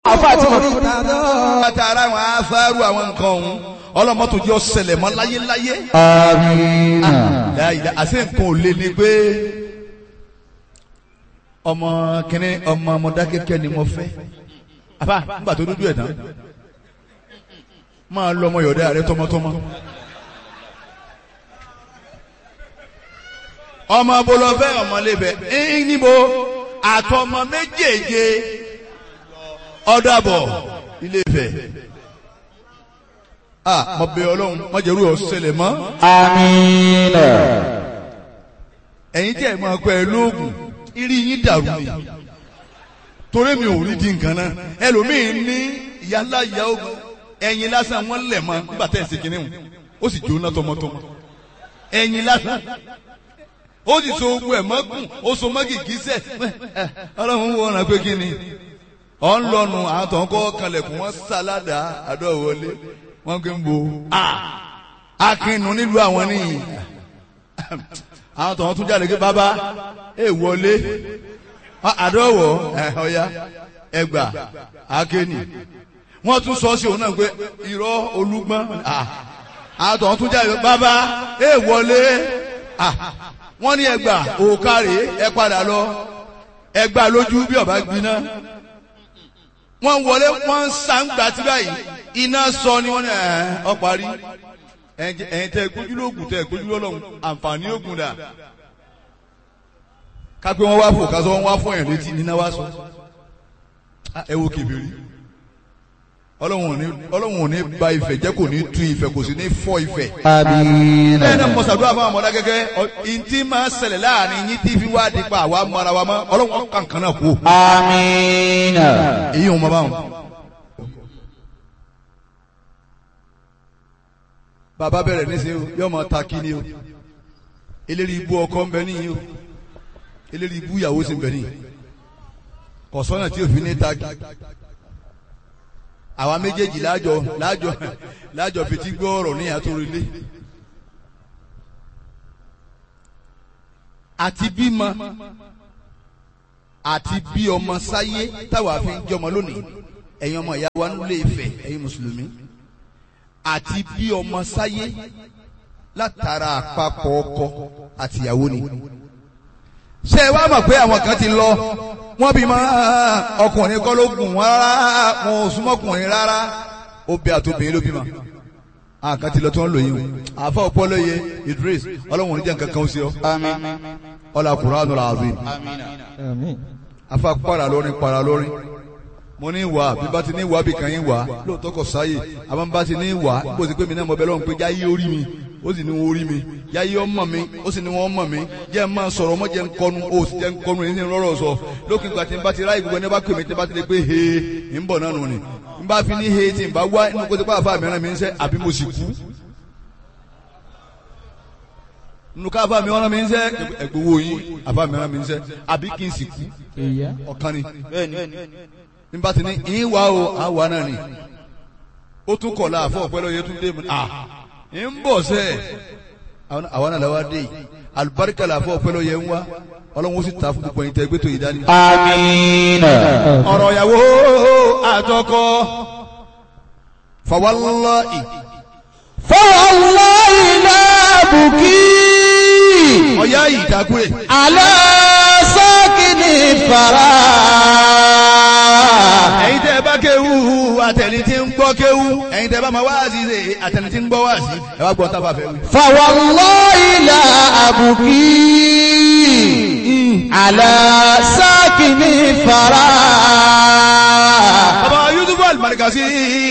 àfa àti mọ̀. látara àwọn afárú àwọn nǹkan ọ̀hún ọlọ́mọ́tò jẹ́ ọ̀sẹ̀lẹ̀ mọ́ láyéláyé. amiina. láyìí àṣẹ nǹkan ò lé ní pé ọmọ kìnní ọmọ Mọdákẹ́kẹ́ ni mo fẹ́ àbá nígbà tó dúdú ẹ̀ tán máa lọ ọmọ yọ̀dá rẹ tọmọtọmọ. ọmọ bolofẹ ọmọlébẹ ẹyìn níbo àtọmọ méjèèje ọdàbọ Ilé-Ifẹ̀ ah mo bẹ̀ Ọlọ́run má jẹ́ irú ẹ̀ ó ṣẹlẹ̀ mọ́ amiina. ẹ̀yin tí ẹ máa pẹ lóògùn irí yín dàrú ni torí mi ò rí di nǹkan náà ẹlòmíín ní ìyálà ìyá ogun ẹ̀yin lásán wọn lẹ̀ mọ́ nígbà tẹ̀ ẹ̀ sí kinní wọn ó sì jóná tọmọtọmọ ẹ̀yin lásán ó sì so ogun ẹ̀ mọ́kùn ó so mọ́ gìgísẹ̀ ọlọ́run wo ọ̀ràn pé kí ni ọ̀ ń lọ́nu àwọn tó ń kọ́ kanlẹ̀kùn wọn sáládà àdó wọlé wọn kì í bo akínú nílùú àwọn nìyí àwọn tó ń tún jáde pé bàbá ẹ wọlé àdọ́wọ̀ ọ̀ya ẹgbà akéènì wọ́n tún sọ sí òun náà pé irọ́ olúgbọ́n àwọn tó ń tún jáde pé bàbá ẹ wọlé wọ́n ní ẹgbà òkàrè ẹ padà lọ ẹgbà lójú bí ọba gbiná wọ́n wọlé wọ́n ń sàǹgbà tí báyìí iná sọ ni wọ́n ní ẹ̀ ọ́ parí ẹ̀yin tẹ́ gbójú lóògùn tẹ́ gbójú lọ́lọ́run àǹfààní ògùn dà kápẹ́ wọn wá fò kásọ wọn wá fún ẹ̀yàn létí níná wá sọ ẹ wo kèbèrè ọlọ́run ò ní ba ìfẹ́ jẹ́ kò ní tú ìfẹ́ kò sì ní fọ́ ìfẹ́. amiina. bẹ́ẹ̀ náà mo ṣàdúrà fún àwọn ọmọdé gẹ́gẹ́ ìntì máa ń ṣẹlẹ̀ láàrin yín tí fi wá di pa àwa mara wa mọ́ ọlọ́run kankan náà kú. amiina. èyí ò mọ báwọn. bàbá bẹ̀rẹ̀ níṣẹ́ o yóò máa ta kí ni o eléri ibú ọkọ ń bẹ níyì o eléri ibú ìyàwó sì ń bẹ níyì kọ̀sọ́nà tí òfin ní ta kí àwa méjèèjì láàjọ láàjọ láàjọ fetí gbọ́ ọ̀rọ̀ ní àtòrìlé àti bímọ àti bí ọmọ sáyé táwa fi ń jọmọ lónìí ẹ̀yin ọmọ ìyá wa nílé Ifẹ̀ ẹ̀yin mùsùlùmí àti bí ọmọ sáyé látara àpapọ̀ ọkọ àtìyàwó ni. ṣé ẹ wá mọ̀ pé àwọn kan ti lọ wọ́n bí máa ọkùnrin kọ́ ló gùn wọ́n rárá wọn ò súnmọ́kùnrin rárá obì àtòbìnrin ló bímọ. àwọn kan ti lọ tí wọ́n lò yín o àfa ọpọlọyẹ Idris ọlọ́run oníjà nǹkan kan ó sí ọ. ọlá Qur'anul azim. afa para lórin para lórin mo ní wà bí bá ti ní wà bí kan yín wà lóòótọ́ kò sáyè àmọ́ bá ti ní wà bó ti pé mi náà mo bẹ lọ́run pé jáyé orí mi ó sì ní wọ́n orí mi jáyé ọmọ mi ó sì ní wọ́n mọ̀ mi jẹ́ ẹ máa sọ̀rọ̀ ọmọ jẹ́ ń kọnu ó sì jẹ́ ń kọnu ẹni rọ́rọ̀ sọ lókè ìgbà tí n bá ti ráyè gbogbo ẹni bá pè mí tí n bá ti lè pé he ń bọ̀ náà nù ni n bá fi ní he tí n bá wá inú kó ti pa àfa mìíràn mi ń sẹ́ àbí mo sì kú nínú ká àfa mi ọ̀ràn mi ń sẹ́ ẹ̀gbọ́wọ́ yín àfa mìíràn mi ń sẹ́ àbí kí n sì kú ọ̀kan ni nígbà tí ní ìwà o àwa náà ni ó tún kọ̀ la àfọ̀ ọ̀pẹ́ lọ́yẹ tún dé mu à ń bọ̀ sẹ́ àwa náà làwa dé yìí alibarika la àfọ̀ ọ̀pẹ́ lọ́yẹ ń wá ọlọ́run ó sì ta fún gbogbo ẹ̀yin tẹ́ gbé tó yìí dání. amiina. ọ̀rọ̀ ìyàwó àtọkọ fawallahi fawallahi la buki. ọ̀yá yìí dákúrè. ala sakini fara. ẹ̀yin tẹ́ bá kéwú àtẹni tí ń gbọ́ kéwú ẹ̀yin tẹ́ bá máa wáàsí ṣe àtẹni tí ń gbọ́ wáàsí ẹ wá gbọ́ tábà fẹ́ wí. fawallahi la abuki. ala sakini fara. bàbá Yusuf Al-Markazi